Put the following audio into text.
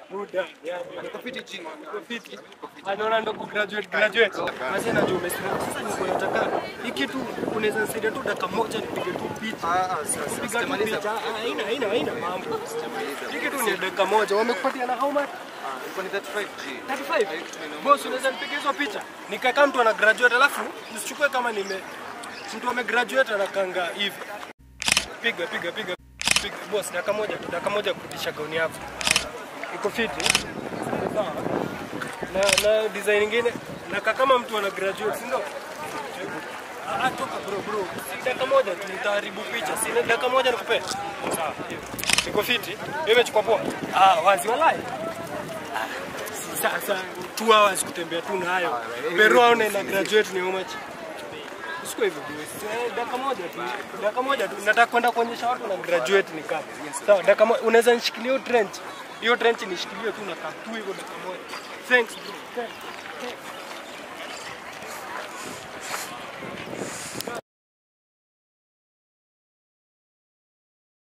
Buda, yani. Niko fiti G. Uko fiti. Anaona ndo ku graduate graduate. Basi najua umestress. Sasa niko nataka hii kitu unaweza nisaidia tu dakika moja nipige tu picha. Ah, ah, sasa Piga tu sijamaliza. picha. Ah, Haina haina haina mambo. Sijamaliza. Hii kitu ni dakika moja. Wamekupatia na how much? Ah, ilikuwa ni 35 G. 35. Boss, unaweza nipiga hizo picha? Nikakaa mtu ana graduate alafu usichukue kama nime mtu ame graduate anakanga hivi. Piga piga piga piga. Boss, dakika moja tu, dakika moja kurudisha gauni yako. Iko fiti? Sawa. Na na design nyingine na kama mtu ana graduate, si ndio? Ah, ah, toka bro bro. Si dakika moja tu nitaharibu picha. Si dakika moja nikupe. Sawa. Iko fiti? Wewe umechukua poa? Ah, wazi walai. Sasa two hours kutembea tu nayo. Peru aone na graduate ni how much? Siko hivyo bro. Eh, Dakika moja tu. Dakika moja tu. Nataka kwenda kuonyesha watu na graduate ni kama. Sawa, dakika moja. Unaweza nishikilie hiyo trench. Hiyo trench nishikilie tu na tu hivyo dakika moja. Thanks bro. Thanks. Thanks.